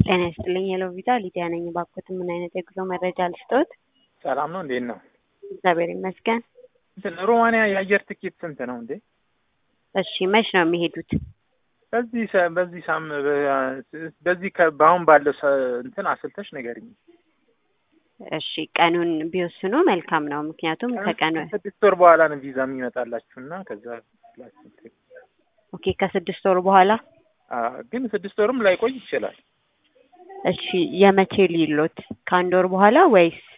ጤና ይስጥልኝ ሄሎ ቪዛ ሊዲያ ነኝ። እባክዎት ምን አይነት የጉዞ መረጃ ልስጥዎት? ሰላም ነው? እንዴት ነው? እግዚአብሔር ይመስገን። እንትን ሮማንያ የአየር ትኬት ስንት ነው እንዴ? እሺ መች ነው የሚሄዱት? በዚህ ሰ- በዚህ ሳም በዚህ ከ- በአሁን ባለው ሰ- እንትን አስልተሽ ንገሪኝ። እሺ ቀኑን ቢወስኑ መልካም ነው። ምክንያቱም ከቀኑ ስድስት ወር በኋላ ነው ቪዛ የሚመጣላችሁ እና ከዛ ኦኬ ከስድስት ወር በኋላ አ፣ ግን ስድስት ወርም ላይቆይ ይችላል። እሺ የመቼ ሊሎት ከአንድ ወር በኋላ ወይስ